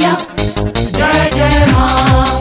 मैया जय जय माँ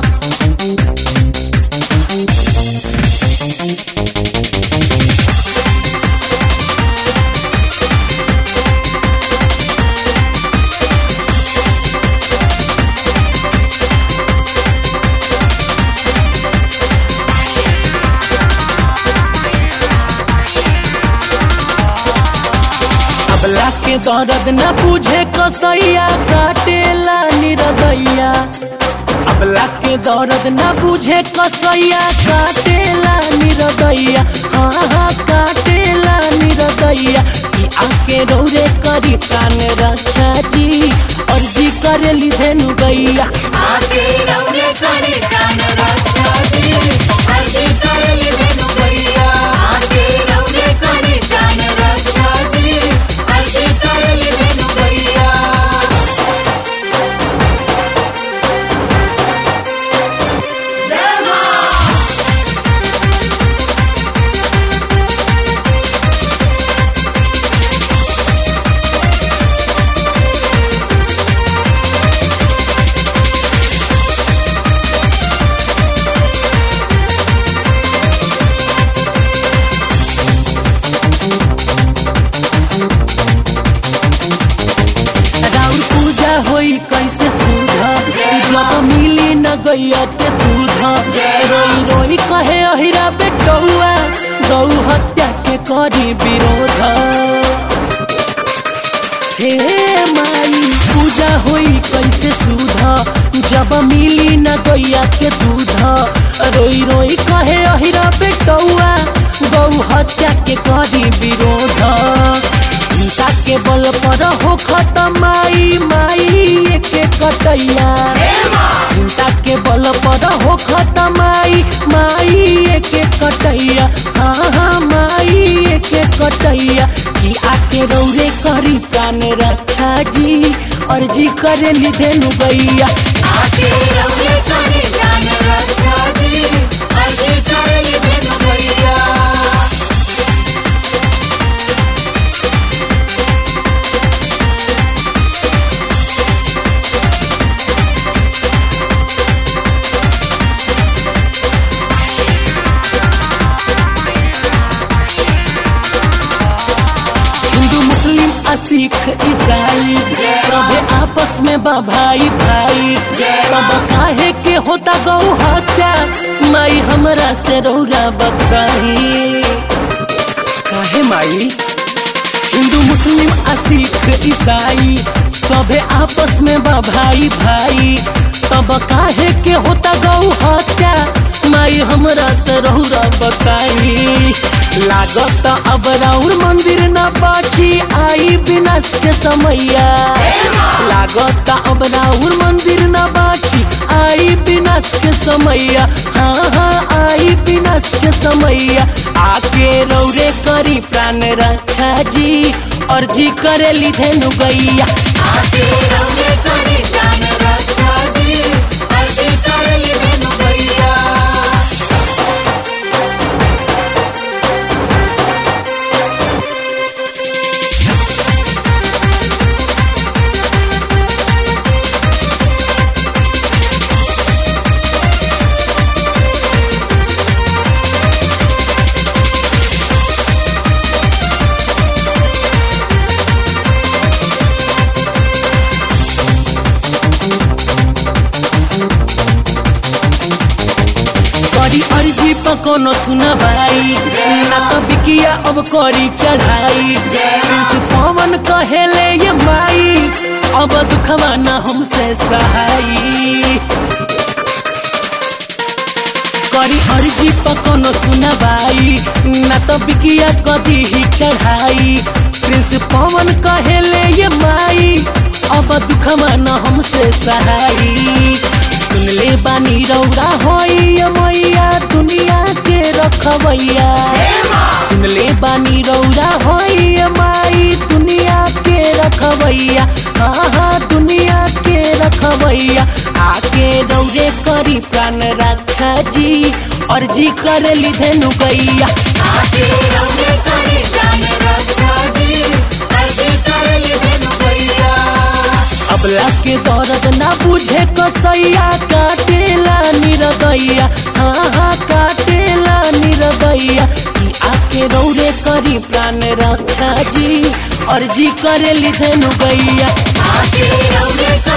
अबला के दर्द न बुझे कसैया काटेला निरदैया अबला के दर्द न बुझे कसैया काटेला निरदैया हाँ हाँ काटेला निरदैया ई आके रौरे करी कान रक्षा जी अर्जी करे लिधेनु गैया आके रौरे करे कान रक्षा जी अर्जी कर ले बेनु भैया आके रौरे करे कान रक्षा जी अर्जी कर ले बेनु भैया जय माँ राउर पूजा होई कैसे सुधा जब मिली न गैया के दूध रोई रोई कहे अहिरा बेटौआ गौ हत्या के करी विरोध हे माई पूजा होई कैसे सुधा जब मिली न गैया के दूध रोई रोई कहे अहिरा बेटौआ गौ हत्या के करी विरोध हिंसा के बल पर हो खत्म माई माई के कटैया हिंसा के बल पर हो खत्म माई माई के कटैया हाँ हाँ माई के कटैया कि आके रौरे करी कान रक्षा जी अर्जी करे लिधेनु गैया आके रौरे करे कान रक्षा जी अर्जी कर ले बेनु भैया हिंदू मुस्लिम आ सिख ईसाई सबे आपस में बा भाई भाई तब काहे के होता गौ हत्या माई हमरा से रौरा बताई काहे माई हिंदू मुस्लिम आ सिख ईसाई सबे आपस में बा भाई भाई तब काहे के होता गौ हत्या माई हमरा से रौरा बताई लागत अब राउर मंदिर न बाची आई विनाश के समैया लागत अब राउर मंदिर न बाची आई विनाश के समैया हाँ हाँ आई विनाश के समैया आके रौरे करी प्राण रक्षा जी अर्जी करे लिधेनु गैया आके रौरे करे कान रक्षा जी अर्जी कर ले बेनु भैया करी अर्जी पर कोनो सुना भाई ना तो बिकिया अब करी चढ़ाई प्रिंस पवन कहेले ये माई अब दुखवा ना हमसे सहाई करी अर्जी पर कोनो सुना भाई ना तो बिकिया कदी ही चढ़ाई प्रिंस पवन कहेले ये माई अब दुखवा न हमसे सहाई सुनले बानी रौरा होई ये मैया दुनिया के रखवैया सुनले बानी रौरा होई ये माई दुनिया के रखवैया हाँ हाँ दुनिया के रखवैया आके रौरे करी प्राण रक्षा जी अर्जी करे लिधेनु गैया आके रौरे करे कान रक्षा जी अर्जी कर ले बेनु भैया अबला के दर्द ना बुझ बुझे कसैया काटेला निरदैया हाँ हाँ काटेला निरदैया ई आके रौरे करी प्राण रक्षा जी अर्जी करे लिधेनु गैया आके रौरे